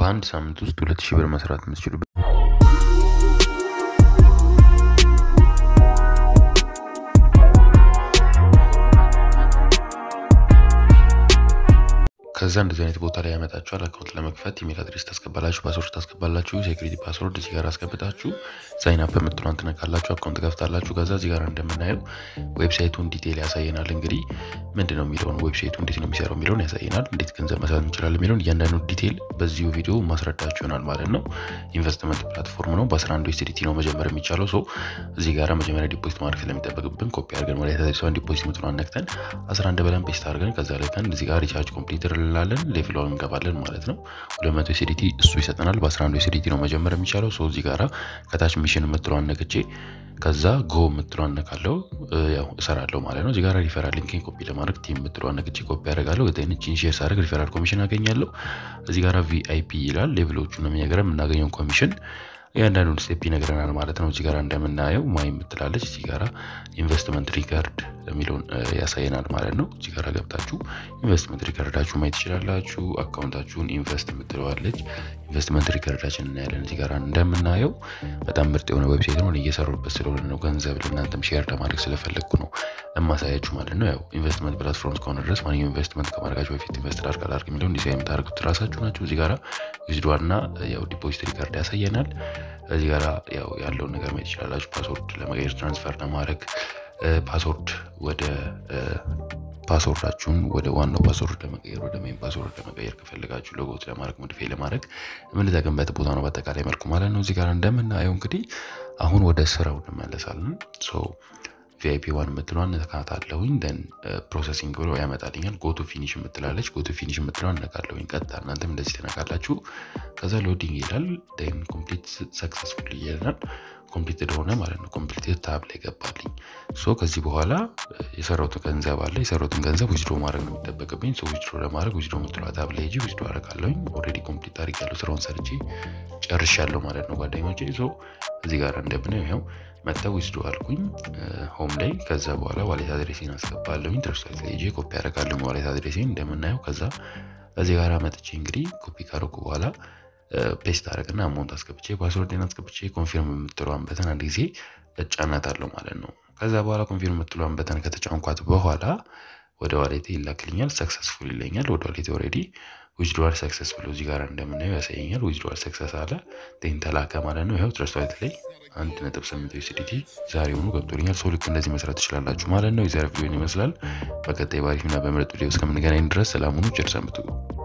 በአንድ ሳምንት ውስጥ ሁለት ሺህ ብር መስራት የምትችሉ ከዛ እንደዚህ አይነት ቦታ ላይ ያመጣችኋል። አካውንት ለመክፈት ኢሜል አድሬስ ታስገባላችሁ፣ ፓስወርድ ታስገባላችሁ፣ ሴኩሪቲ ፓስወርድ እዚህ ጋር አስገብታችሁ ሳይን አፕ የምትሏን ትነካላችሁ፣ አካውንት ከፍታላችሁ። ከዛ እዚህ ጋር እንደምናየው ዌብሳይቱን ዲቴይል ያሳየናል። እንግዲህ ምንድን ነው የሚለውን ዌብሳይቱ እንዴት ነው የሚሰራው የሚለውን ያሳየናል። እንዴት ገንዘብ መስራት እንችላለን የሚለውን እያንዳንዱ ዲቴይል በዚሁ ቪዲዮ ማስረዳችሁ ይሆናል ማለት ነው። ኢንቨስትመንት ፕላትፎርም ነው። በ11 ዩኤስዲቲ ነው መጀመር የሚቻለው ሰው እዚህ ጋር መጀመሪያ ዲፖዚት ማድረግ ስለሚጠበቅብን ኮፒ አድርገን ወደ ተደርሰን ዲፖዚት ምትሏን ነክተን 11 በለን ፔስት አድርገን ከዛ ላይ እዚህ ጋር ሪቻርጅ ኮምፕሊትር እንላለን ሌቭሏን እንገባለን ማለት ነው። 200 ኤስዲቲ እሱ ይሰጠናል። በ11 ኤስዲቲ ነው መጀመር የሚቻለው ሰው እዚህ ጋራ ከታች ሚሽን የምትለዋን ነክቼ ከዛ ጎ የምትለዋን ነካለው ያው እሰራለሁ ማለት ነው። እዚህ ጋር ሪፈራል ሊንክን ኮፒ ለማድረግ ቲም የምትለዋን ነክቼ ኮፒ ያደርጋለሁ። ቺን ሼር ሳደርግ ሪፈራል ኮሚሽን አገኛለሁ። እዚህ ጋራ ቪአይፒ ይላል ሌቭሎቹ ነው የሚነግረን የምናገኘውን ኮሚሽን እያንዳንዱን ስቴፕ ይነግረናል ማለት ነው። እዚህ ጋር እንደምናየው ማይ የምትላለች እዚህ ጋራ ኢንቨስትመንት ሪከርድ የሚለውን ያሳየናል ማለት ነው። እዚህ ጋር ገብታችሁ ኢንቨስትመንት ሪከርዳችሁ ማየት ትችላላችሁ። አካውንታችሁን ኢንቨስት የምትለዋለች ኢንቨስትመንት ሪከርዳችን እናያለን። እዚህ ጋር እንደምናየው በጣም ምርጥ የሆነ ዌብሳይት ነው። እየሰሩበት ስለሆነ ነው ገንዘብ ለእናንተም ሼር ለማድረግ ስለፈለግኩ ነው የማሳያችሁ ማለት ነው። ያው ኢንቨስትመንት ፕላትፎርም እስከሆነ ድረስ ማንኛውም ኢንቨስትመንት ከማድረጋችሁ በፊት ኢንቨስት ላድርግ አላድርግ የሚለውን ዲዛይን የምታደርጉት ራሳችሁ ናቸው። እዚህ ጋር ዊዝድዋልና ያው ዲፖዚት ሪከርድ ያሳየናል። እዚህ ጋር ያው ያለውን ነገር ማየት ይችላላችሁ። ፓስወርድ ለመቀየር ትራንስፈር ለማድረግ ፓስወርድ ወደ ፓስወርዳችሁን ወደ ዋናው ፓስወርድ ለመቀየር ወደ ሜን ፓስወርድ ለመቀየር ከፈለጋችሁ ሎጎት ለማድረግ ሞዲፋይ ለማድረግ የምንጠቀምበት ቦታ ነው በአጠቃላይ መልኩ ማለት ነው። እዚህ ጋር እንደምናየው እንግዲህ አሁን ወደ ስራው እንመለሳለን። ሶ ቪአይፒ ዋን የምትለዋን ነካታለሁኝ። ደን ፕሮሰሲንግ ብሎ ያመጣልኛል። ጎቱ ፊኒሽ የምትላለች ጎቱ ፊኒሽ የምትለዋን ነካለሁኝ። ቀጥታ እናንተም እንደዚህ ተነካላችሁ። ከዛ ሎዲንግ ይላል። ደን ኮምፕሊት ሰክሰስፉል ይለናል። ኮምፕሊትድ ሆነ ማለት ነው። ኮምፕሊትድ ታብ ላይ ገባልኝ። ሶ ከዚህ በኋላ የሰራሁትን ገንዘብ አለ። የሰራሁትን ገንዘብ ዊዝድሮ ማድረግ ነው የሚጠበቅብኝ። ሶ ዊዝድሮ ለማድረግ ዊዝድሮ የምትለዋ ታብ ላይ ሄጄ ዊዝድሮ አደርጋለሁኝ። ኦልሬዲ ኮምፕሊት አድርጌያለሁ። ስራውን ሰርቼ ጨርሻለሁ ማለት ነው ጓደኞቼ። ሶ እዚህ ጋር እንደምነው ይኸው መጥተው ዊዝድሮ አልኩኝ ሆም ላይ። ከዛ በኋላ ዋሌት አድሬሴን አስገባለሁኝ። ትረስት ላይ ሄጄ ኮፒ አደርጋለሁ ዋሌት አድሬሴን እንደምናየው። ከዛ እዚህ ጋር መጥቼ እንግዲህ ኮፒ ካደረኩ በኋላ ፔስት አደረግና አማውንት አስገብቼ ፓስወርድን አስገብቼ ኮንፊርም የምትለዋን በተን አንድ ጊዜ እጫናታለሁ ማለት ነው። ከዛ በኋላ ኮንፊርም የምትለዋን በተን ከተጫንኳት በኋላ ወደ ዋሌቴ ይላክልኛል። ሰክሰስፉል ይለኛል። ወደ ዋሌቴ ኦልሬዲ ዊዝድሮዋል ሰክሰስ ብሎ እዚህ ጋር እንደምናየው ያሳየኛል። ዊዝድሮዋል ሰክሰስ አለ ቴን ተላከ ማለት ነው። ይኸው ትረስት ዋሌት ላይ አንድ ነጥብ ስምንት ዩኤስዲቲ ዛሬውኑ ገብቶልኛል። ሰው ልክ እንደዚህ መስራት ትችላላችሁ ማለት ነው። የዛሬ ቪዲዮን ይመስላል። በቀጣይ ባሪፍና በምርጥ ቪዲዮ እስከምንገናኝ ድረስ ሰላሙኑ ቸር ሰንብቱ።